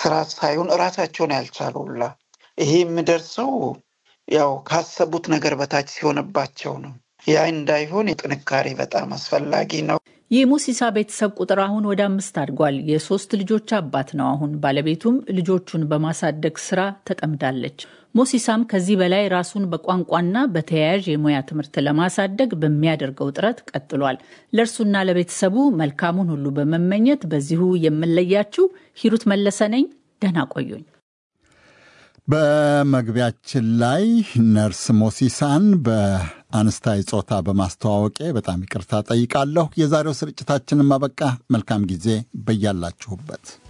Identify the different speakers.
Speaker 1: ስርዓት ሳይሆን እራሳቸውን ያልቻሉላ ይሄ የሚደርሰው ያው ካሰቡት ነገር በታች ሲሆንባቸው ነው። ያ እንዳይሆን የጥንካሬ በጣም አስፈላጊ ነው።
Speaker 2: የሙሲሳ ቤተሰብ ቁጥር አሁን ወደ አምስት አድጓል። የሶስት ልጆች አባት ነው አሁን። ባለቤቱም ልጆቹን በማሳደግ ስራ ተጠምዳለች። ሞሲሳም ከዚህ በላይ ራሱን በቋንቋና በተያያዥ የሙያ ትምህርት ለማሳደግ በሚያደርገው ጥረት ቀጥሏል። ለእርሱና ለቤተሰቡ መልካሙን ሁሉ በመመኘት በዚሁ የምለያችሁ ሂሩት መለሰ ነኝ። ደህና ቆዩኝ።
Speaker 3: በመግቢያችን ላይ ነርስ ሞሲሳን በአንስታይ ጾታ በማስተዋወቄ በጣም ይቅርታ ጠይቃለሁ። የዛሬው ስርጭታችንን ማበቃ። መልካም ጊዜ በያላችሁበት